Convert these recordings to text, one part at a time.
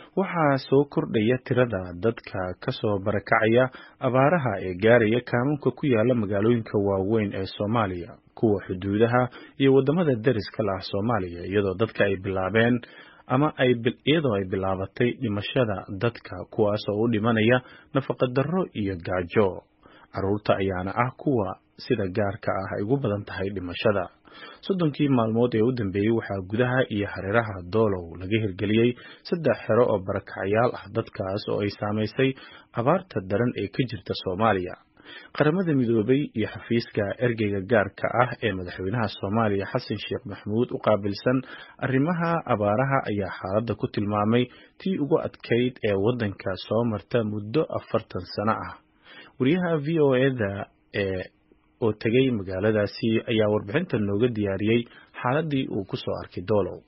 waxaa soo kordhaya tirada dadka ka soo barakacaya abaaraha ee gaaraya kaamunka ku yaala magaalooyinka waaweyn ee Soomaaliya kuwa xuduudaha iyo wadamada deriska la ah Soomaaliya iyadoo dadka ay bilaabeen ama ay iyadoo ay bilaabatay dhimashada dadka kuwaas oo u dhimanaya nafaqa darro iyo gaajo carruurta ayaana ah kuwa sida gaarka ah ay ugu badan tahay dhimashada soddonkii maalmood ee u dambeeyey waxaa gudaha iyo hareeraha doolow laga hirgeliyey saddex xero oo barakacayaal ah dadkaas oo ay saamaysay abaarta daran ee ka jirta Soomaaliya qaramada midoobay iyo xafiiska ergeyga gaarka ah ee madaxweynaha Soomaaliya Xasan Sheekh Maxamuud u qaabilsan arrimaha abaaraha ayaa xaaladda ku tilmaamay tii ugu adkayd ee waddanka soo marta muddo afartan sano ah wariyaha v o e-da ee oo tegay magaaladaasi ayaa warbixinta nooga diyaariyey xaaladii uu ku soo arkay doolow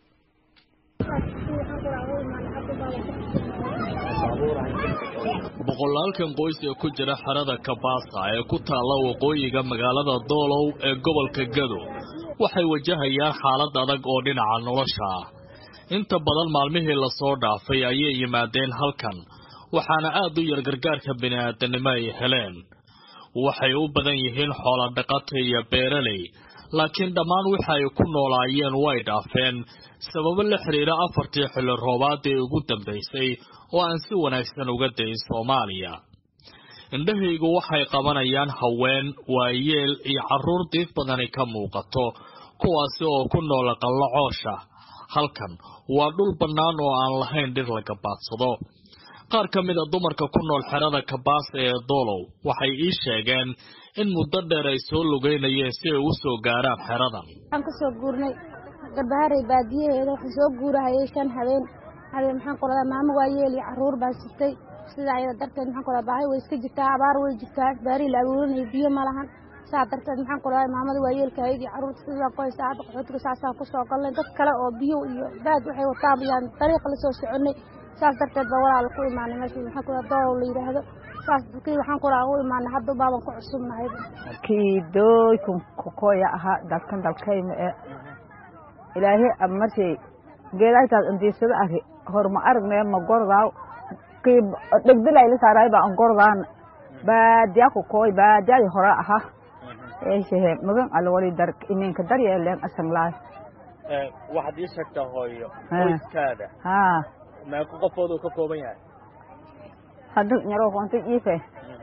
boqolaalkan qoys ee ku jira xerada kabaasa ee ku taalla waqooyiga magaalada doolow ee gobolka gado waxay wajahayaan xaalad adag oo dhinaca nolosha ah inta badan maalmihii lasoo dhaafay ayay yimaadeen halkan waxaana aad u yar gargaarka bini'aadanimo ay heleen waxay u badan yihiin xoolodhaqata iyo beeraley laakiin dhammaan waxa ay ku noolaayeen way dhaafeen sababo la xidhiira afartii xilli roobaad ee ugu dambaysay oo aan si wanaagsan uga dayin soomaaliya indhahaygu waxay qabanayaan haween waayeel iyo carruur diif badani ka muuqato kuwaasi oo ku noola qallacoosha halkan waa dhul bannaan oo aan lahayn dhir la gabaadsado qaar ka mid a dumarka ku nool xerada kabaasa ee doolow waxay ii sheegeen in muddo dheer ay soo lugeynayeen si ay u soo gaaraan xeradan waxaan ka soo guurnay garbaharey baadiyaheeda waxaan soo guurahayay shan habeen habeen maxaan ku radaa maamo waayeel iyo carruur baa sitay sidaa ayada darteed maxaan ku radaa baahi way iska jirtaa abaar way jirtaa baarihi la abuuranayo biyo ma lahan saa darteed maxaan ku radaa maamada waayeelka ahayd iyo carruurta sidaan ku haysta hadda qaxootiga saasaan ku soo galnay dad kale oo biyo iyo baad waxay wataan ayaan dariiqa la soo soconnay saas darteed baa walaal ku imaanay meesha maxaan ku radaa doolow la yidhaahdo saas kii waxaan ku radaa u imaanay hadda baaban ku cusubnahay kii dooykun kokoya ahaa dalkan dalkayma ee ilaahay amarshay geedaytaas andiisada ari horma aragnee ma gordaaw kii dhegdilayla saaraay baa an gordaana baadiya kokooy baadiyadi hore aha eeshehe magan alwali dar iminka daryeeleen asanglaay waxaad ii sheegtaa hooyo qoyskaada haa meeqa qofood uu ka kooban yahay hadda nyaro konta iife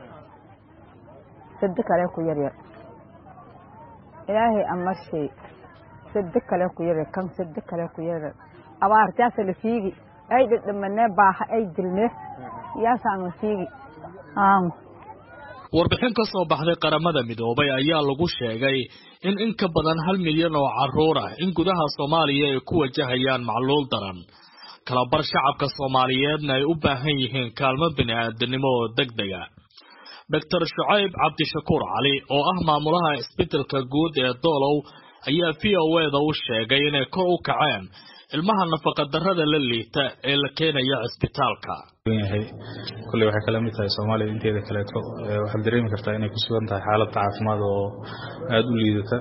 sadi kale ku yaryar ilaahay amarshay sadi kale ku yaryar kan sadi kale ku yaryar abaartaasa la fiigi ay dhadhamanee baaha ay dilnee yaasaanu fiigi aamo warbixin ka soo baxday qaramada midoobay ayaa lagu sheegay in in ka badan hal milyan oo carruur ah in gudaha soomaaliya ay ku wajahayaan macluul daran kalabar shacabka soomaaliyeedna ay u baahan yihiin kaalmo bini'aadanimo oo deg dega doctor shucayb cabdishakuur cali oo ah maamulaha isbeddelka guud ee doolow ayaa v o eda u sheegay inay kor u kaceen ilmaha nafaqadarrada la liita ee la keenaya cisbitaalka yahay kulley waxay kala mid tahay soomaaliya inteeda kaleeto waxaad dareemi kartaa inay ku sugan tahay xaalad caafimaad oo aada u liidata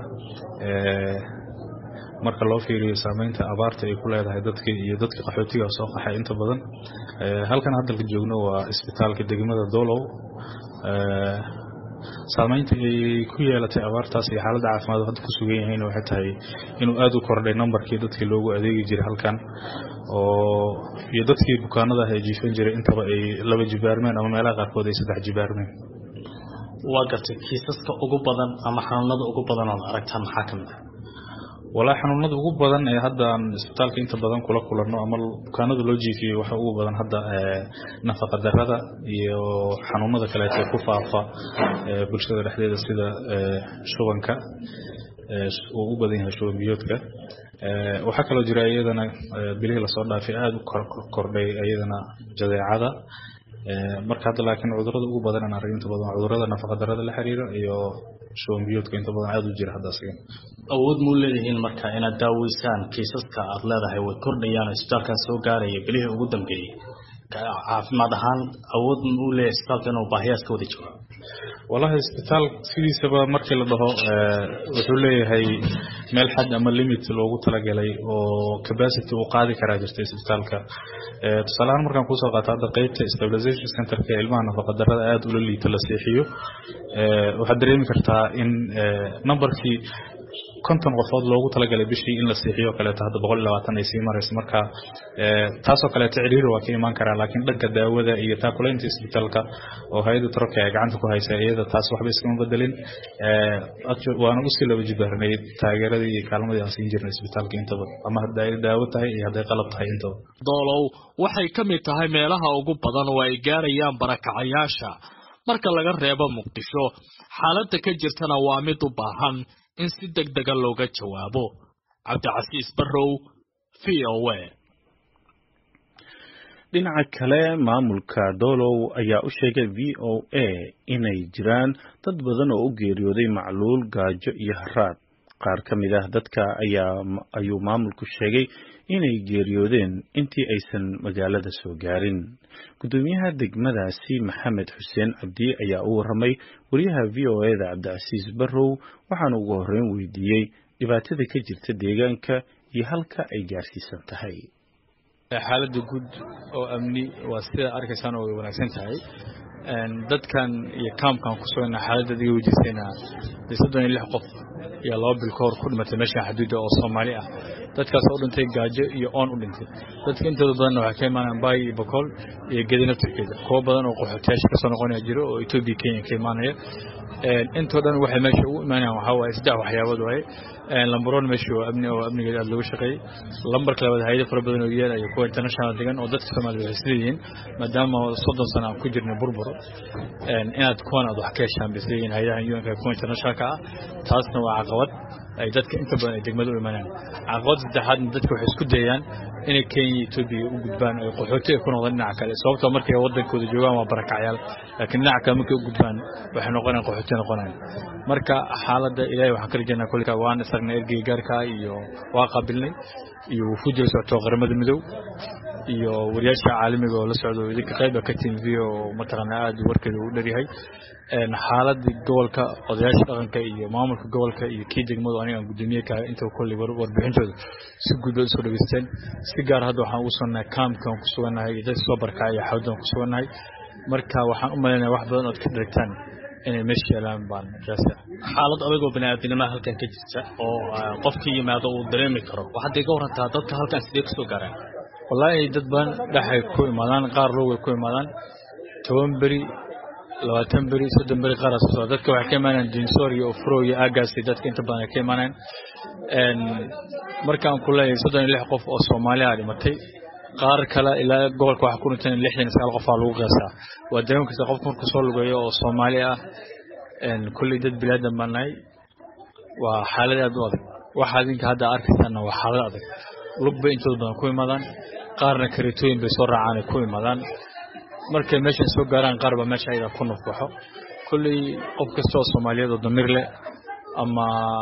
marka loo fiiriyo saameynta abaarta ay ku leedahay dadka iyo dadka qaxootiga soo qaxay inta badan halkan haddalka joogno waa isbitaalka degmada doolow saameynta ay ku yeelatay abaartaas iyo xaaladda caafimaad hadda ku sugan yahayn waxay tahay inuu aada u kordhay nambarkii dadkii loogu adeegi jiray halkan oo iyo dadkii bukaanada ah ee jiifan jiray intaba ay laba jibaarmeen ama meelaha qaarkood ay saddex jibaarmeen waa gartay kiisaska ugu badan ama xanuunada ugu badan ood aragtaan maxaa ka mid ah walaa xanuunada ugu badan ee hadda aan isbitaalka inta badan kula kulanno ama bukaanada loo jiifiyey waxa ugu badan hadda nafaqa darrada iyo xanuunada kaleeto ku faafa bulshada dhexdeeda sida shubanka uu u badan yahay shuban biyoodka waxaa kaloo jira iyadana bilihii lasoo dhaafay aada u kordhay iyadana jadeecada marka hadda laakiin cudurada ugu badan aan arag inta badan cudurada nafaqa darrada la xiriira iyo shuban biyoodka inta badan aada u jira hadda asiga awood muu leedihiin marka inaad daaweysaan kiisaska aad leedahay way kordhayaan isbitaalkan soo gaaraya bilihii ugu dambeeyey caafimaad ahaan awood ma u leeyahay isbitaalka inuu baahiyaas ka wada jiro wallahi isbitaal sidiisaba markii la dhaho wuxuu leeyahay meel xad ama limit loogu talagalay oo capacity uu qaadi karaa jirta isbitaalka tusaaleahaan markaan kusoo qaato hadda qeybta stabilization centerka ilmaha nafaqadarrada aada ula liita la seexiyo waxaad dareemi kartaa in numberkii konton qofood loogu talagalay bishii in la seexiyo kaleeto hadda boqol iyo labaatan ay sii marayso marka taasoo kaleeto ciriiri waa ka imaan karaa laakiin dhanka daawada iyo taakulaynta isbitaalka oo hay-adda taroka ay gacanta ku haysa iyada taas waxba iskama bedelin waana usii laba jibaaranay taageeradii iyo kaalmadii aan siin jirnay isbitaalka intaba ama hadday daawo tahay iyo hadday qalab tahay intaba doolow waxay ka mid tahay meelaha ugu badan oo ay gaarayaan barakacayaasha marka laga reebo muqdisho xaaladda ka jirtana waa mid u baahan in si deg dega looga jawaabo cabdicasiis barrow v o a dhinaca kale maamulka doolow ayaa u sheegay v o a inay jiraan dad badan oo u geeriyooday macluul gaajo iyo haraad qaar ka mid ah dadka ayaa ayuu maamulku sheegay inay geeriyoodeen intii aysan magaalada soo gaarin guddoomiyaha degmadaasi maxamed xuseen cabdi ayaa u warramay wariyaha v o eda cabdicasiis barrow waxaana ugu horreyn weydiiyey dhibaatada ka jirta deegaanka iyo halka ay gaarsiisan tahay xaaladda guud oo amni waa sida arkaysaan oo way wanaagsan tahay dadkan iyo kaamkan ku sugana xaaladda adiga weydiisayna dee soddon iyo lix qof iyo laba bil ka hor ku dhimatay meeshan xaduudda oo soomaali ah dadkaas oo dhintay gaajo iyo oon u dhintay dadka intooda badanna waxay ka imaanayaan baay iyo bokool iyo gedi naftirkeeda kuwo badan oo qaxootiyaasha kasoo noqonaya jiro oo etoobiya kenya ka imaanaya intoo dhan waxay meesha ugu imaanayaan waxaa waaye saddex waxyaabood waaye lambaroon meesha waa amni oo amnigeeda aada looga shaqeeyey lambarka labaad hayado fara badan oo yeel iyo kuwa international degan oo dadka soomaalida waxay sida yihiin maadaama soddon sano aan ku jirnay burbur inaad kuwan aad wax ka heshaan bay sida yihiin hayadahan un-ka kuwa internationalka ah taasna waa caqabad ay dadka inta badan ay degmada u imanayaan caqabadda saddexaadna dadka waxay isku dayayaan inay kenya iyo etoobiya u gudbaan ay qaxooti ay ku noqdaan dhinaca kale sababtoo markay waddankooda joogaan waa barakacyaal laakiin dhinaca kale markay u gudbaan waxay noqonayaan qaxooti noqonayaan marka xaaladda ilaahay waxaan ka rajaynaa kolka waan isagnay ergeyga gaarka iyo waa qaabilnay iyo wufuud la socoto qaramada midow iyo wariyaasha caalamiga oo la socdo idinka qayba ka tiim v oo mataqaanaa aada warkeeda u dharyahay xaaladii gobolka odayaasha dhaqanka iyo maamulka gobolka iyo kii degmadu aniga aan guddoomiye ka intaba kolley warbixintooda si guud bay usoo dhageysteen si gaar hadda waxaan ugu sugannahay kaamkan ku sugannahay iyo dadka soo barkacay iyo xawdan ku sugannahay marka waxaan u malaynaya wax badan ood ka dharagtaan inay meesha yeelaan baan raasa xaalad adagoo baniaadinimada halkan ka jirta oo qofkii yimaado uu dareemi karo waxaad iga warantaa dadka halkan sidee kasoo gaaraan wallaahi dad badan dhexay ku imaadaan qaar log way ku imaadaan toban beri labaatan beri soddon beri qaar soo dadka waxay ka imaanayaan dinsoor iyo ofro iyo aagaasi dadka inta badan ay ka imaanayaan markaan ku leeyahay soddon iyo lix qof oo soomaaliya dhimatay qaar kale ilaa gobolka waxaa ku dhintan lixdan iyo sagaal qof aa lagu qiyaasaa waa dareemi karta qofka markuu soo lugeeyo oo soomaali ah kulley dad bilaadan baan nahay waa xaalad aad u adag waxa idinka hadda arkaysaana waa xaalad adag lug bay intooda badan ku imaadaan qaarna kareetooyin bay soo raacaan ay ku imaadaan markay meeshan soo gaaraan qaar baa meesha ayada ku nufbaxo kolley qof kasta oo soomaaliyeed oo damiir leh ama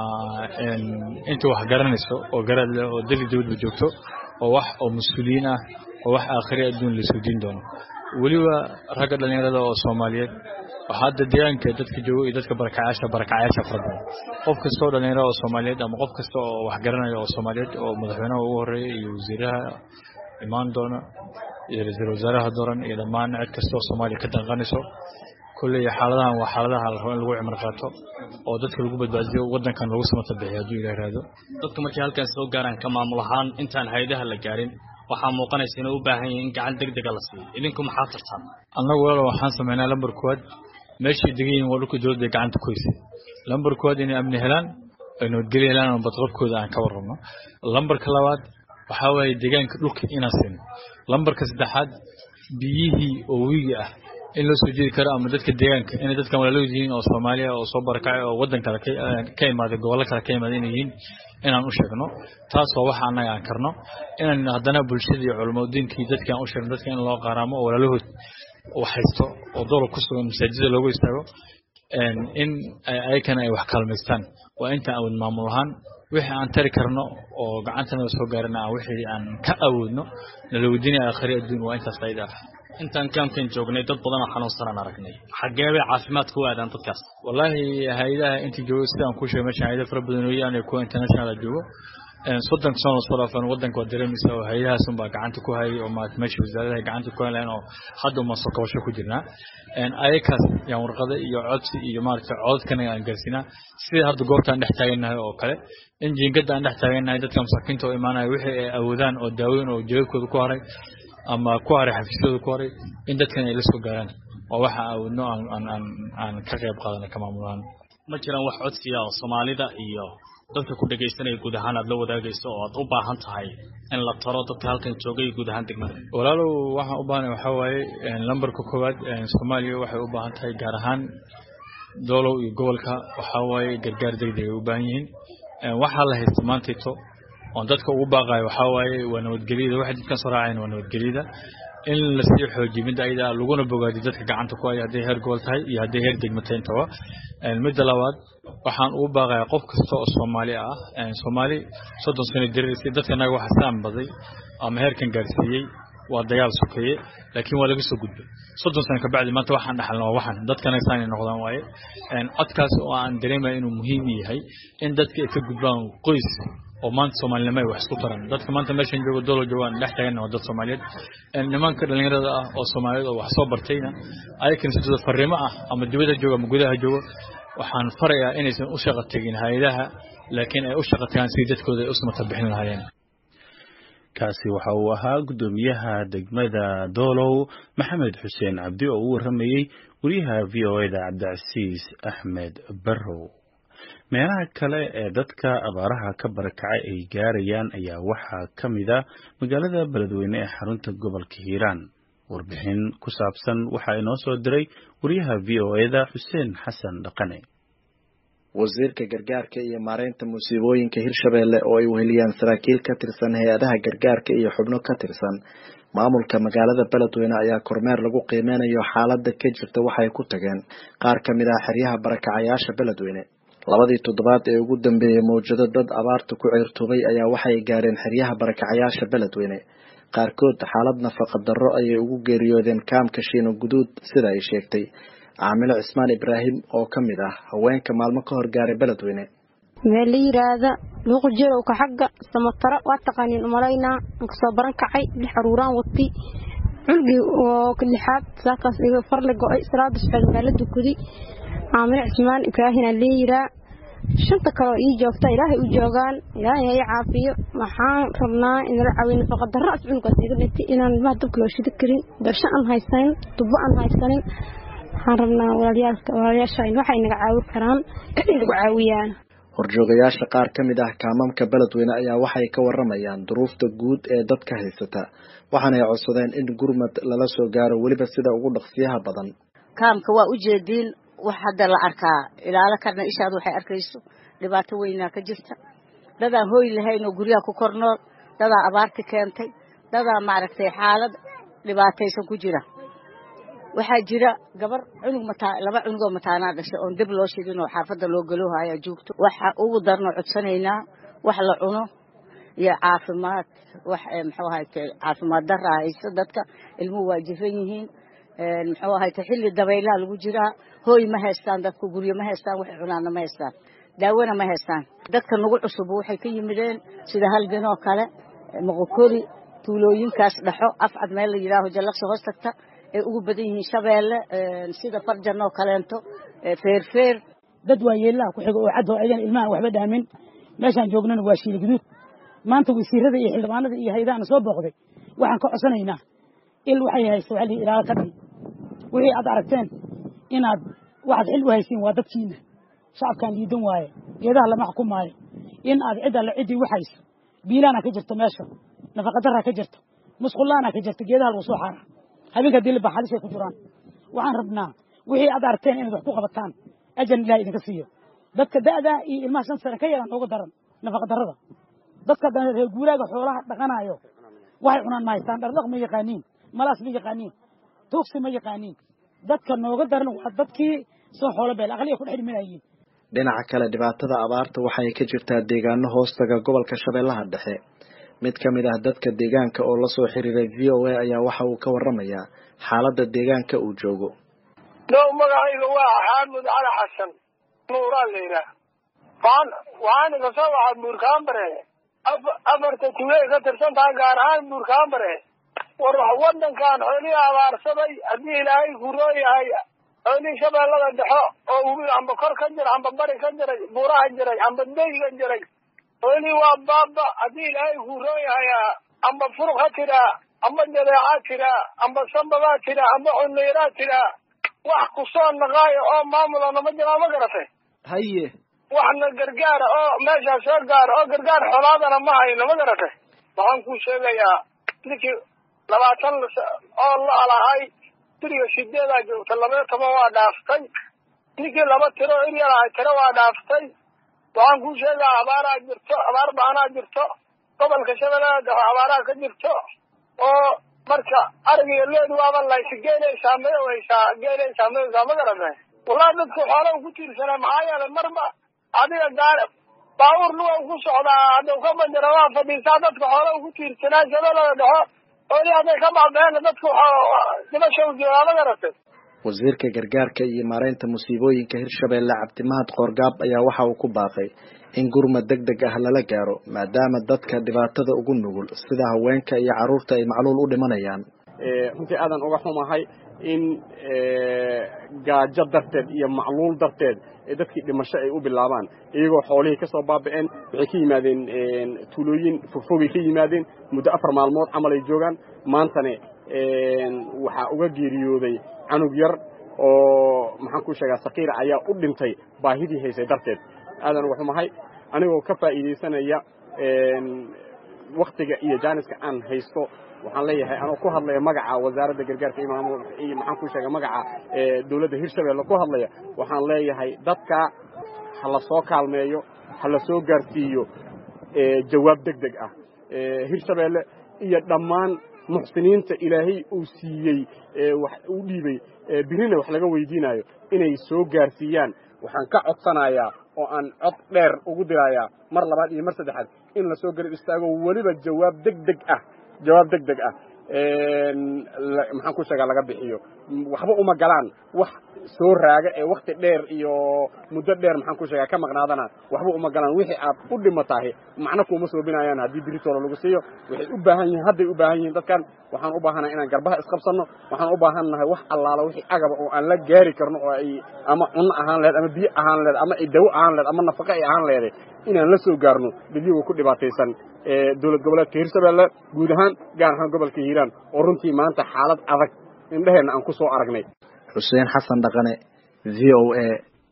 inta wax garanayso oo garaad leh oo dali dawladba joogto oo wax oo mas-uuliyiin ah oo wax aakhiri adduun laisoo diin doono weliba ragga dhallinyarada oo soomaaliyeed waxaa hadda deegaanka dadka jooga iyo dadka barakacayaasha barakacayaasha fara badan qof kasta oo dhallinyarada oo soomaaliyeed ama qof kasta oo wax garanaya oo soomaaliyeed oo madaxweynaha ugu horeeya iyo wasiiraha imaan doona iyo ra-iisul wasaaraha dooran iyo dhammaan cid kasta oo soomaaliya ka danqanayso kolley xaaladahan waa xaaladaha la rabo in lagu cimar qaato oo dadka lagu badbaadiyo waddankan lagu samata bixiyo hadduu ilaah raado dadka markay halkaas soo gaaraan ka maamul ahaan intaan hayadaha la gaarin waxaa muuqanaysa inay u baahan yihiin in gacan deg dega la siiyo idinku maxaa tartaan annagu walaal waxaan sameynaa lambar koowaad meeshay degan yihiin waa dhulka dowladda gacanta ku haysay lambar koowaad inay amni helaan ay nabadgelyo helaan oo badqabkooda aan ka warrabno lambarka labaad waxaa waaye deegaanka dhulka inaan siino lambarka saddexaad biyihii oo wiigi ah in loo soo jeedi karo ama dadka deegaanka inay dadkan walaaloood yihiin oo soomaaliya oo soo barakacay oo waddan kale ka imaaday gobollo kale ka imaaday inay yihiin inaan u sheegno taas waa waxa annaga aan karno inaan haddana bulshada iyo culamaa diinkii dadkii aan u sheegno dadka in loo qaaraamo oo walaalahood wax haysto oo doolab ku sugan masaajida loogu istaago in ayakana ay wax kaalmaystaan waa intaan awood maamul ahaan wixii aan tari karno oo gacantana soo gaarana aan wixii aan ka awoodno nala weydiinaya aakhiri adduun waa intaas ayda ah intaan kaamkan joognay dad badan oo xanuunsanaan aragnay xaggee bay caafimaad ku aadaan dadkaas wallaahi hay-adaha intii joogo sidaan ku sheegay meeshan hay-ada fara badan weeyaan kuwa international joogo soddonka sano soo dhaafan wadanka waa dareemaysa oo hay-adahaas unbaa gacanta ku hayay oo maarata meesha wasaaradaha gacanta ku hayn oo hadda uma soo kabasho ku jirnaa ayakaas yaan warqada iyo codsi iyo maarata codadkana aan gaarsiinaa sida hadda goobta aan dhex taagannahay oo kale in jiingada aan dhex taagannahay dadka masaakiinta oo imaanaya wixii ay awoodaan oo daaweyn oo jeebabkooda ku haray ama ku haray xafiisyadooda ku haray in dadkan ay la soo gaaraan oo waxa awoodno aan aan aan ka qayb qaadana ka maamulaan ma jiraan wax codsiya oo soomaalida iyo dadka ku dhegaysanaya guud ahaan aad la wadaagayso oo aad u baahan tahay in la taro dadka halkan joogay guud ahaan degmada walaalow waxaan u baahanay waxaa waaye lambarka koowaad soomaaliya waxay u baahan tahay gaar ahaan doolow iyo gobolka waxaa waaye gargaar degdeg ay u baahan yihiin waxaa la haysta maantayto oon dadka ugu baaqayo waxaa waaye waa nabadgelyada waxay dadkan soo raaceen waa nabadgelyada in lasii xoojiyo midda ayada laguna bogaadiyo dadka gacanta ku haya hadday heer gobol tahay iyo hadday heer degmo tahay intaba midda labaad waxaan ugu baaqayaa qof kasta oo soomaali ah soomaali soddon sano diririsay dadka naga waxa saan baday ama heerkan gaarsiiyey waa dagaal sokeeye laakiin waa laga soo gudbay soddon sano kabacdi maanta waxaan dhaxalna waa waxan dadkana saanay noqdaan waaye codkaas oo aan dareemaya inuu muhiim yahay in dadka ay ka gudbaan qoys oo maanta soomaalinimo ay wax isku taran dadka maanta meeshan jooga dolo joogaan dhex taagan waa dad soomaaliyeed nimanka dhalinyarada ah oo soomaaliyeed oo wax soo bartayna ayakana sidooda fariimo ah ama dibadda jooga ama gudaha jooga waxaan farayaa inaysan u shaqo tegin hay-adaha laakiin ay u shaqo tagaan sidii dadkooda ay u samata bixin lahaayeen kaasi waxa uu ahaa guddoomiyaha degmada doolow maxamed xuseen cabdi oo u warramayey wariyaha v o eda cabdicasiis axmed barrow meelaha kale ee dadka abaaraha ka barakacay ay gaarayaan ayaa waxaa ka mid a magaalada beledweyne ee xarunta gobolka hiiraan warbixin ku saabsan waxaa inoo soo diray wariyaha v o eda xuseen xasan dhaqane wasiirka gargaarka iyo maareynta musiibooyinka hirshabeelle oo ay weheliyaan saraakiil ka tirsan hay-adaha gargaarka iyo xubno ka tirsan maamulka magaalada beledweyne ayaa kormeer lagu qiimeynayo xaaladda ka jirta waxay ku tageen qaar ka mid ah xeryaha barakacayaasha beledweyne labadii toddobaad ee ugu dambeeyey mawjado dad abaarta ku ceyrtoobay ayaa waxay gaareen xeryaha barakacayaasha beledweyne qaarkood xaalad nafaqa darro ayay ugu geeriyoodeen kaamka shiino guduud sida ay sheegtay caamilo cismaan ibraahim oo ka mid ah haweenka maalmo ka hor gaaray beledweyne meel la yiraahda luuqujirowka xagga samataro waa taqaaniin umalaynaa aan kasoo baran kacay lix aruuraan watay culgii oo lixaad saakaas iga farle go-ay salaada suxeed magaala dukudi caamilo cismaan ibraahim aa leeyiraa shanta kaleo ii joogta ilaahay u joogaan ilaahay ha ii caafiyo waxaan rabnaa inala caawiyo nafaqa darro as cunugaas iga dhintay inaan ilmaha dabka loo shidi karin darsho aan haysanin dubo aan haysanin waxaan rabnaa walaalayaasha waxay naga caawi karaan inay nagu caawiyaan horjoogayaasha qaar ka mid ah kaamamka beledweyne ayaa waxay ka waramayaan duruufta guud ee dadka haysata waxaanay codsadeen in gurmad lala soo gaaro weliba sida ugu dhaqsiyaha badan kaamka waa ujeediin wax hadda la arkaa ilaalo karna ishaad waxay arkayso dhibaato weynaa ka jirta dadaan hooy lahayn oo guryaha ku kor nool dadaa abaarti keentay dadaa maaragtay xaalad dhibaataysan ku jira waxaa jira gabar cunug mataa laba cunugoo mataanaa dhashay oon deb loo shidin oo xaafadda loo galoohaya joogto waxa ugu darno codsanaynaa wax la cuno iyo caafimaad wax muxuu ahayte caafimaad darra hayso dadka ilmuhu waa jiran yihiin muxuu ahayte xilli dabaylaha lagu jiraa hooy ma haystaan dadku guryo ma haystaan waxay cunaanna ma haystaan daawona ma haystaan dadka nagu cusub waxay ka yimideen sida halganoo kale moqokori tuulooyinkaas dhaxo afcad meel la yidhaaho jallaqsi hoos tagta ay ugu badan yihiin shabeelle sida farjan oo kaleento feerfeer dad waa yeellaha ku xigo oo caddo aydan ilmahan waxba dhaamin meeshaan joognana waa shiili guduud maanta wasiirada iyo xildhibaanada iyo hayadaana soo booqday waxaan ka codsanaynaa il waxay haysta waxa lihi ilaalo ka dhan wixii aad aragteen inaad waxaad xil u haysiin waa dadkiina shacabkaan liidan waaye geedaha lama xukumaayo in aad cid alle ciddii u hayso biilaana ka jirta meesha nafaqadarraa ka jirta musqullaana ka jirta geedaha lagu soo xaara habeenka diliba xalisay ku jiraan waxaan rabnaa wixii aad aragteen inaad wax ku qabataan ajan ilahay idinka siiyo dadka da'daa iyo ilmaha shan sane ka yaran uga daran nafaqa darrada dadka reer guuraaga xoolaha dhaqanayo waxay cunaan ma haystaan dhardhaq ma yaqaaniin malaas ma yaqaaniin tuugsi ma yaqaaniin dadka nooga daran waa dadkii soo xoolo beel aqliya ku dhex dhiminayiin dhinaca kale dhibaatada abaarta waxay ka jirtaa deegaano hoostaga gobolka shabeellaha dhexe mid ka mid ah dadka deegaanka oo lasoo xiriiray v o a ayaa waxa uu ka waramayaa xaaladda deegaanka uu joogo dhow magacayga waa xaamud cali xasan nuuraa la yidhaah waan waxaana kasoo waxaa buurkaanbare afarta tuulay ka tirsan tahay gaar ahaan buurkaanbare war wadankan xoolihii abaarsaday haddii ilaahay kuroo yahay xoolihii shabeellada dhexo oo ubi amba kor ka jira amba bari ka jiray buuraha jiray amba deyga jiray xoolihii waa baaba haddii ilaahay kuroo yahay amba furuq ha tiraa amba jadeecaa tiraa amba sambabaa tiraa amba cuneyraa tiraa wax kusoo naqaayo oo maamula nama jiraa ma garatay haye waxna gargaara oo meeshaa soo gaara oo gargaar xolaadana ma hayno ma garatay waxaan kuu sheegayaa ninkii labaatan oo la alahay tiriga sideedaa joogta labaiyo toban waa dhaaftay ninkii laba tiro iryar ahay tiro waa dhaaftay waxaan kuu sheegaa abaaraa jirto abaar baanaa jirto gobolka shabeellada dhexe abaaraa ka jirto oo marka arigiyo leed waaba laysi geelay saameyo haysaa geelay saameyoysaa ma garatay wallahi dadku xoolaha ku tiirsanaa maxaa yeelay marba adiga gaar baabuur luga ku socdaa haddau ka banjara waa fadhiisaa dadka xoolaha ku tiirsanaa shabeellada dhexo ooli hadday ka baabeen dadku dibasha u joogaa ma garatay wasiirka gargaarka iyo maareynta musiibooyinka hirshabeelle cabdimahad qoorgaab ayaa waxa uu ku baaqay in gurmad deg deg ah lala gaaro maadaama dadka dhibaatada ugu nugul sida haweenka iyo carruurta ay macluul u dhimanayaan runtii aadan uga xumahay in gaajo darteed iyo macluul darteed dadkii dhimasho ay u bilaabaan iyagoo xoolihii ka soo baaba'een waxay ka yimaadeen tuulooyin fogfogay ka yimaadeen muddo afar maalmood camal ay joogaan maantane waxaa uga geeriyooday canug yar oo maxaan ku sheegaa sakiira ayaa u dhintay baahidii haysay darteed aadan uga xumahay anigoo ka faa'iidaysanaya waktiga iyo jaaniska aan haysto waxaan leeyahay anoo ku hadlaya magaca wasaaradda gargaarka iyo maamul iyo maxaan ku sheega magaca dowladda hirshabeelle ku hadlaya waxaan leeyahay dadka ha la soo kaalmeeyo ha la soo gaarsiiyo jawaab deg deg ah hirshabeelle iyo dhammaan muxsiniinta ilaahay uu siiyey wax uu dhiibay birina wax laga weydiinayo inay soo gaarsiiyaan waxaan ka codsanayaa oo aan cod dheer ugu dirayaa mar labaad iyo mar saddexaad in lasoo garab istaago weliba jawaab deg deg ah jawaab deg deg ah maxaan ku sheegaa laga bixiyo waxba uma galaan wax soo raaga ee wakti dheer iyo muddo dheer maxaan ku sheegaa ka maqnaadana waxba uma galaan wixii aad u dhimatahay macno kuuma soobinayaan haddii biritoola lagu siiyo waxay u baahan yihiin hadday u baahan yihiin dadkan waxaan u baahanahay inaan garbaha isqabsanno waxaan u baahan nahay wax allaala wixii agaba oo aan la gaari karno oo ay ama cunno ahaan lehed ama biyo ahaan lehed ama ay dawo ahaan lehed ama nafaqo ay ahaan leeday inaan la soo gaarno dadyagoo ku dhibaataysan dowlad goboleedka hirshabeelle guud ahaan gaar ahaan gobolka hiiraan oo runtii maanta xaalad adag indheheenna aan ku soo aragnay xuseen xasan dhaqane v o a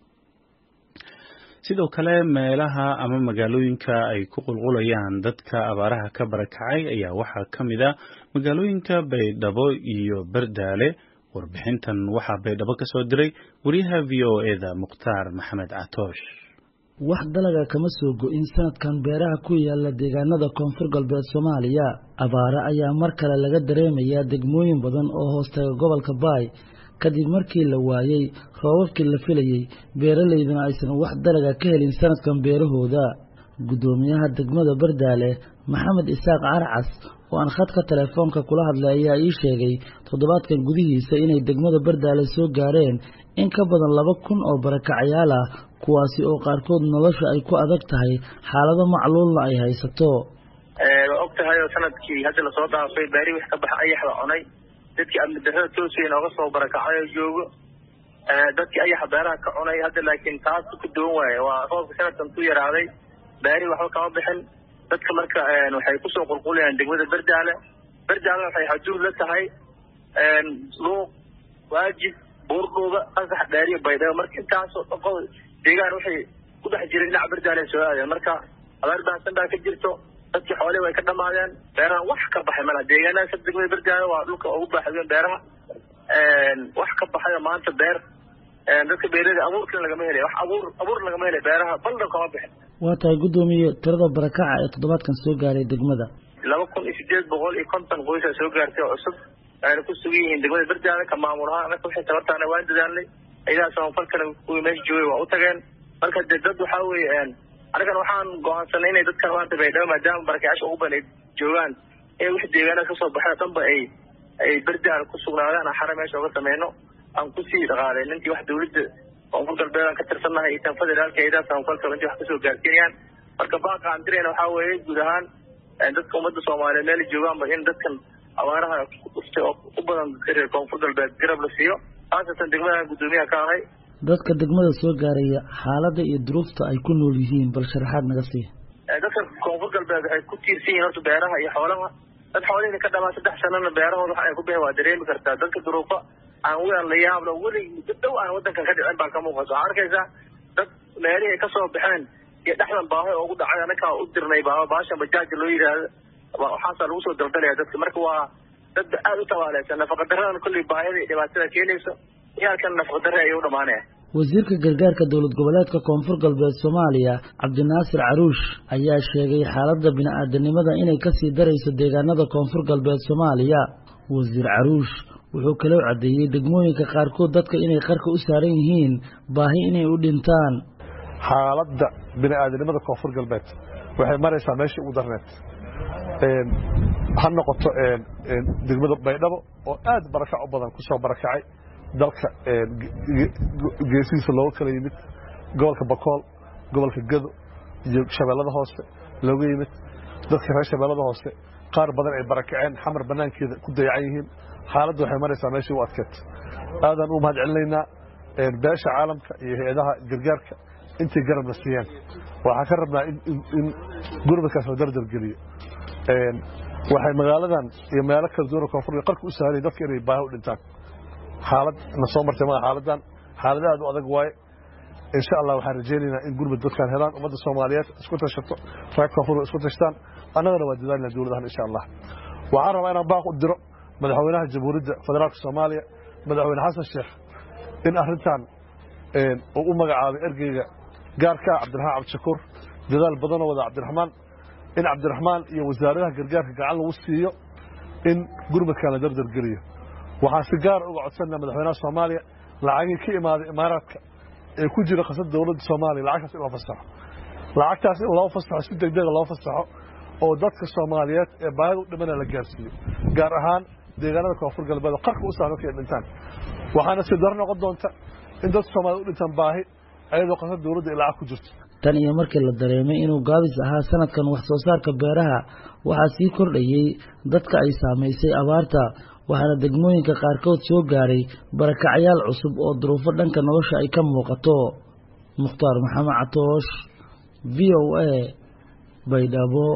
sidoo kale meelaha ama magaalooyinka ay ku qulqulayaan dadka abaaraha ka barakacay ayaa waxaa ka mid a magaalooyinka baydhabo iyo bardaale warbixintan waxaa baydhabo ka soo diray wariyaha v o eda mukhtaar maxamed catoosh wax dalaga kama soo go-in sanadkan beeraha ku yaala deegaanada koonfur galbeed soomaaliya abaare ayaa mar kale laga dareemayaa degmooyin badan oo hoostaga gobolka baay kadib markii la waayey roobabkii la filayey beeralayduna aysan wax dalaga ka helin sanadkan beerahooda guddoomiyaha degmada bardaale maxamed isaaq carcas oo aan khadka telefoonka kula hadlay ayaa ii sheegay toddobaadkan gudihiisa inay degmada bardaale soo gaareen in ka badan laba kun oo barakacayaal ah kuwaasi oo qaarkood nolosha ay ku adag tahay xaalado macluulna ay haysato waa og tahay oo sanadkii hadda lasoo dhaafay baari wix ka baxa ayaxda cunay dadkii amni darrada toosay nooga soo barakacay oo joogo dadkii ayaxa beeraha ka cunay hadda laakiin taas ku duwan waaye waa roobka sanadkan ku yaraaday baari waxba kama bixin dadka marka waxay kusoo qulqulayaan degmada berdaale berdaalena waxay xaduud la tahay luuq waajib buurdhuuba qasax dhaariyo baydhabo marka intaasoo dhaqo deegaan waxay ku dhex jiray dhinaca berdaale soo aadeen marka abaar baahsan baa ka jirto dadkii xoolihi way ka dhamaadeen beeraha wax ka baxay malaha deegaanadaas degmada berdaale waa dhulka ugu baaxadeen beeraha wax ka baxayo maanta beer dadka beerada abuurkina lagama helay wax abuur abuur lagama helay beeraha baldan kama bixin waa tahay guddoomiye tirada barakaca ee toddobaadkan soo gaaray degmada laba kun iyo sideed boqol iyo konton qoysaa soo gaartay oo cusub ayna ku sugan yihiin degmada berdaale ka maamul ahaan anaka waxay tabartaana waan dadaalnay ciidaha samafalkana kuwii meesha joogay waa u tageen marka de dad waxaa weeye anigan waxaan go-aansanay inay dadkan maanta baydhabo maadaama barakayaasha ugu badan ay joogaan in wix deegaanada kasoo baxeen dhanba ay ay berdaal ku sugnaadaan aan xare meesha oga sameyno aan kusii dhaqaalay ninkii wax dawladda koonfur galbeed aan ka tirsannahay iyo tan federaalka eedaas aan kolka intii wax kasoo gaarsiinayaan marka baaqa aan dirayna waxaa weeye guud ahaan dadka ummadda soomaaliyeed meel joogaanba in dadkan abaaraha kuftay oo u badan dadka reer koonfur galbeed garab la siiyo khaasatan degmada guddoomiyaha ka ahay dadka degmada soo gaaraya xaaladda iyo duruufta ay ku nool yihiin bal sharaxaad naga sii dadka koonfur galbeed waxay ku tiirsan yihiin horta beeraha iyo xoolaha dad xoolihii ka dhamaa saddex sanana beerahooda waxa ay ku bixi waa dareemi kartaa dadka duruufo aan wean la yaablo weli muddo dhow aan wadankan ka dhicin baa ka muuqata waxaa arkaysaa dad meelihii ay kasoo baxeen iyo dhexdan baaho ugu dhacay anakaa u dirnay baaho baashan bajaaja loo yidhaahdo waxaasaa lagu soo daldalaya dadka marka waa dad aada u tabaaleysan nafaqadaradan kolley baahida iyo dhibaatada keenayso iyaalkan nafaqadare ayay u dhamaanaya wasiirka gargaarka dowlad goboleedka koonfur galbeed soomaaliya cabdinaasir caruush ayaa sheegay xaaladda bini-aadanimada inay kasii darayso deegaanada koonfur galbeed soomaaliya wasiir caruush wuxuu kaloo caddeeyey degmooyinka qaarkood dadka inay qarka u saaran yihiin baahi inay u dhintaan xaaladda bini-aadanimada koonfur galbeed waxay maraysaa meeshii ugu darneed ha noqoto degmada baydhabo oo aad barakac u badan kusoo barakacay dalka geesihiisa looga kala yimid gobolka bakool gobolka gado iyo shabeellada hoose looga yimid dadka reer shabeellada hoose qaar badan ay barakaceen xamar banaankeeda ku dayacan yihiin xaaladda waxay maraysaa meeshii u adkeed aadaan u mahad celinaynaa beesha caalamka iyo hay-adaha gargaarka intay garabna siiyeen waxaan ka rabnaa in gurmadkaas la dardargeliyo waxay magaaladan iyo meelo kala duwan koonfur qarka u sahlayay dadka inay baahi u dhintaan xaalad na soo martay maa xaaladan xaalad aad u adag waaye insha allah waxaan rajaynaynaa in gurmud dadkaan helaan ummadda soomaaliyeed isku tashato reer koonfur isku tashtaan annagana waa dadaalina dowladahan insha allah waxaan rabaa inaan baaq u diro madaxweynaha jamhuuriyadda federaalka soomaaliya madaxweyne xasan sheekh in arrintan uu u magacaabay ergeyga gaarka ah cabdiraxmaan cabdishakuur dadaal badanoo wada cabdiraxmaan in cabdiraxmaan iyo wasaaradaha gargaarka gacan lagu siiyo in gurmadkan la dardargeliyo waxaan si gaara uga codsanaa madaxweynaha soomaaliya lacagii ka imaaday imaaraadka ee ku jira khasad dowladda soomaaliya lacagtaas in loo fasaxo lacagtaas in loo fasaxo si degdega loo fasaxo oo dadka soomaaliyeed ee baahida u dhimana la gaarsiiyo gaar ahaan deegaanada koonfur galbeed oo qarka u saaran markay dhintaan waxaana si daro noqon doonta in dadka soomaaliyed u dhintaan baahi ayadoo khasad dowladda ay lacag ku jirto tan iyo markii la dareemay inuu gaabis ahaa sanadkan wax soo saarka beeraha waxaa sii kordhayey dadka ay saamaysay abaarta waxaana degmooyinka qaarkood soo gaaray barakacyaal cusub oo duruufo dhanka nolosha ay ka muuqato mukhtaar maxamed catoosh v o a baydhabo